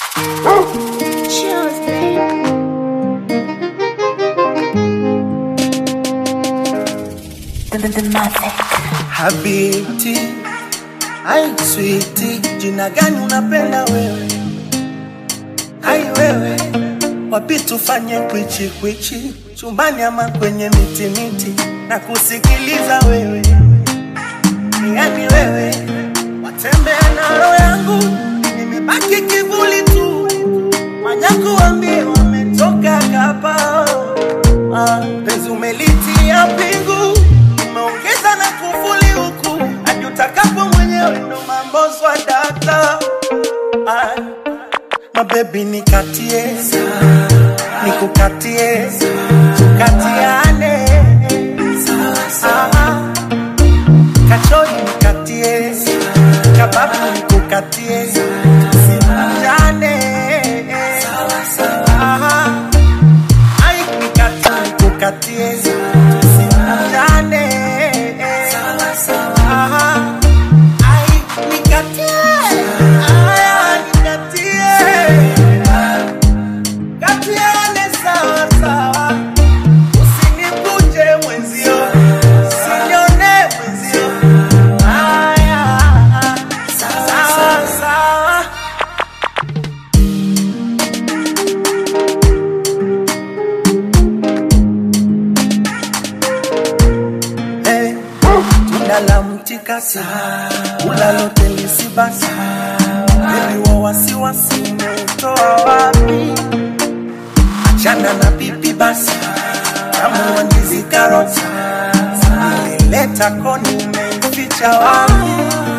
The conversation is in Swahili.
Chills, babe. The, the, the magic. Habibti, ai switi, jina gani unapenda wewe? Ai wewe, wapi tufanye kwichi kwichi, chumbani ama kwenye miti miti, na kusikiliza wewe, yani wewe, watembea na roho yangu, nimebaki kivuli tu, manyaku wambie wametoka kapa Ah, penzi umelitia pingu, umeongeza na kufuli huku, hadi utakapo mwenyewe ndo mambo swadata. Ah, mabebi nikatie, nikukatie, tukatiane. Ah, kachori nikatie, kababu nikukatie, tusimjane. Ah, Ai, nikatie, nikukatie, tusimjane. Aha. Ai, nikatie, aya, nikatie. Katiane sawa sawa, usinivunje mwenzio, usinione mwenzio. Aya, sawa sawa. Eh, tunda la mtikasi ulalote lisibasi bebi wa wasiwasi umeutoa wapi achana na pipi basi tamu wa ndizi karoti nilileta koni umeificha wapi